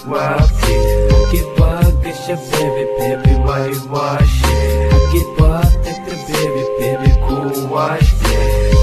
jawaabtay hagee baa gasha baby baby way waashe hagee baa tagta baby baby ku waashte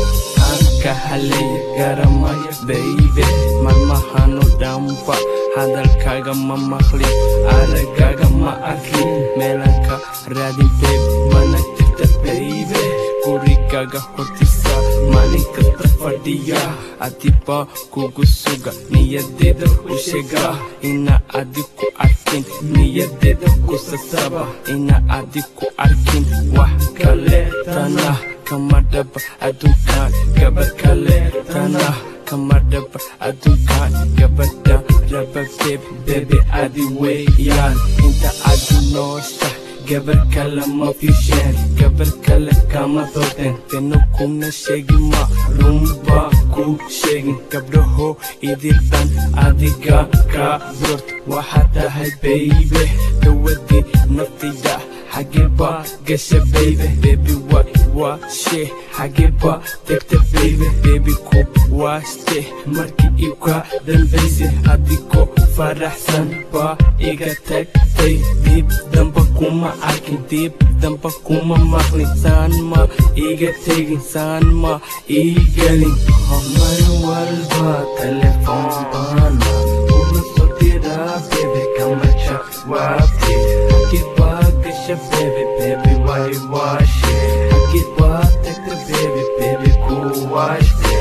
anka halay garamaya baby malmahano dhanba hadalkaaga ma maqlin aragaaga ma arkin meelanka raadin baby mana jirta baby gurigaaga hortisa maalin kasta fadhiya adiba kugu suga niyadeeda u sheega ina adi ku arkin niyadeeda ku sasaba ina adi ku arkin wax kaleetana kama dhaba adduunkan gabar kaleetana kama dhaba adduunkan gabadha raba beb bebe adi weeyaan inta adi noosha gabar kale ma fiisheen gabar kale kama doodeen beno kuna sheegi ma runba ku sheegin gabdhaho idildan adiga ka burt waxaa tahay baybe dawadii naftayda xageba gasha baybe bebi wa waashe xageba tegta baybe bebi ku waaste markii iga dambayse adigoo faraxsan baa iga tagtay dib damba kuma arkin dib damba kuma maqlin saan ma iga tegin saan ma igelin mar walba telefoon baana una soo diraa bebe kama jawaabtay hagee baa gasha bebe bebe way waashe hagee baa tagta bebe bebe ku waashte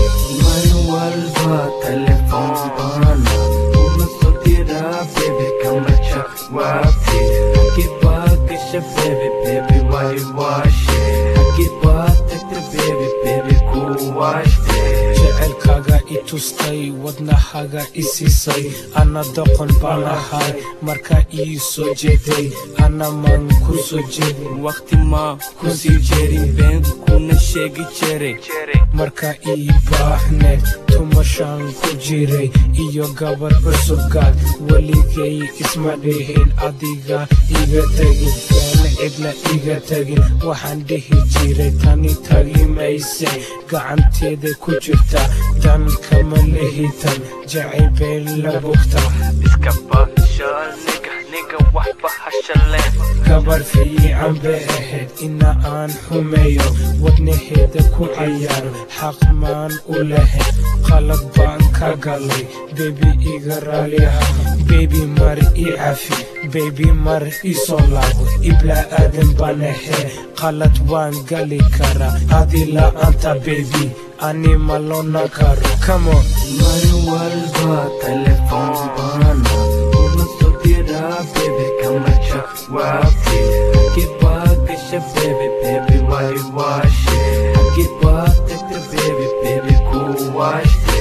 mar walba telefoon baana una soo diraa bebe kama jawaabtay hagee baa gasha bebe bebe way waashe hagee baa tagta bebe bebe ku waashte jecelkaaga i tustay wadnahaga i siisay ana doqon baan ahay markaa ii soo jeeday ana maan ku soo jeedin waqti maa ku sii jerin been kuna sheegi jiray markaa ii baahneed tumashaan ku jiray iyo gabar cusubgaad weligay isma dhihin adiga iga tegin beena cidna iga tegin waxaan dhihi jiray tani tagi mayse gacanteeda ku jirta dan kama lihitan jacayl bay la bugtaa iska bashaal niga niga waxba hashaleen gabar fiican bay ahayd ina aan xumeeyo wadnaheeda ku cayaaro xaq maan u lahayd qalad baan ka galay bebi iga raaliha bebi mar i cafi bebi mar i soo laabo ibla aadan baan ahayd qalad waan gali karaa adi la'aanta bebi ani ma loona karo camon mar walba telefoon baana una soo diraa bebe kama jawaabtay hagee baa gasha bebe bebe way waashe hagee baa tagta bebe bebe ku waashte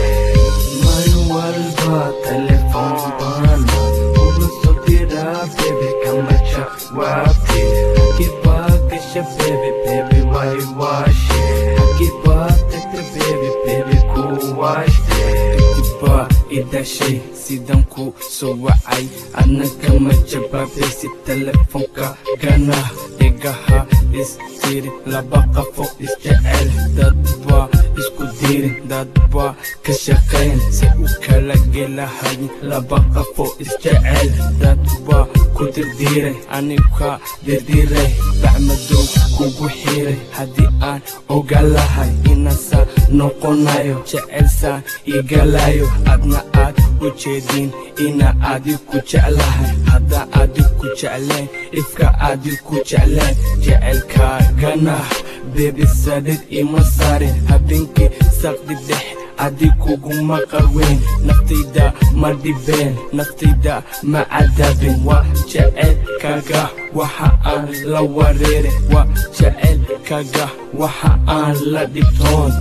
mar walba telefoon baana una soo diraa bebe kama jawaabtay hagee baa gasha bebe bebe way waashe hagee baa tagta bebe bebe ku waashte diba idashay sidan ku soo wacay adna kama jabaabaysi telefoonka gana dhigaha istiri laba qafo isjecel dadba isku dirin dadba ka shaqayn si u kala gelahayin laba qafo isjecel dadba ku dirdiray aniga dirdiray bacmadow kugu xiray haddii aan ogalahay inasa noqonayo jecelsaan igalayo adna aad u jeedin ina adi ku jeclahay hadda adi ku jeclayn ifka adi ku jeclayn jecelkaagana bebi sadhid ima saarin habeenkii saqdi dhex adi kuguma qarweyn naftayda ma dhibeen naftayda ma cadaabin waa jecelkaaga waxa aan la wareerin waa jecelkaaga waxa aan la dhibtoon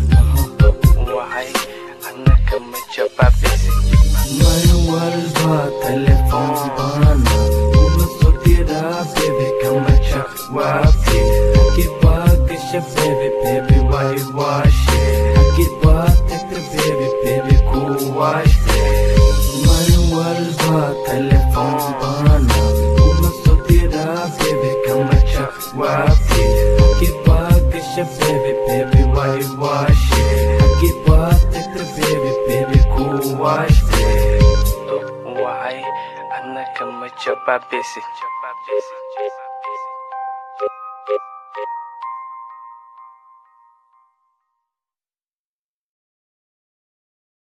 mar walba telefoon baana una soo diraa bebe kama jawaabtay hagee baa gasha bebe bebe way waashe hagee baa tagta bebe bebe ku waashte mar walba telefoon baana una soo diraa bebe kama jawaabtay hagee baa gasha bebe bebe way waashe hagee baa tagta bebe bebe ku waashte wacay kama jababisi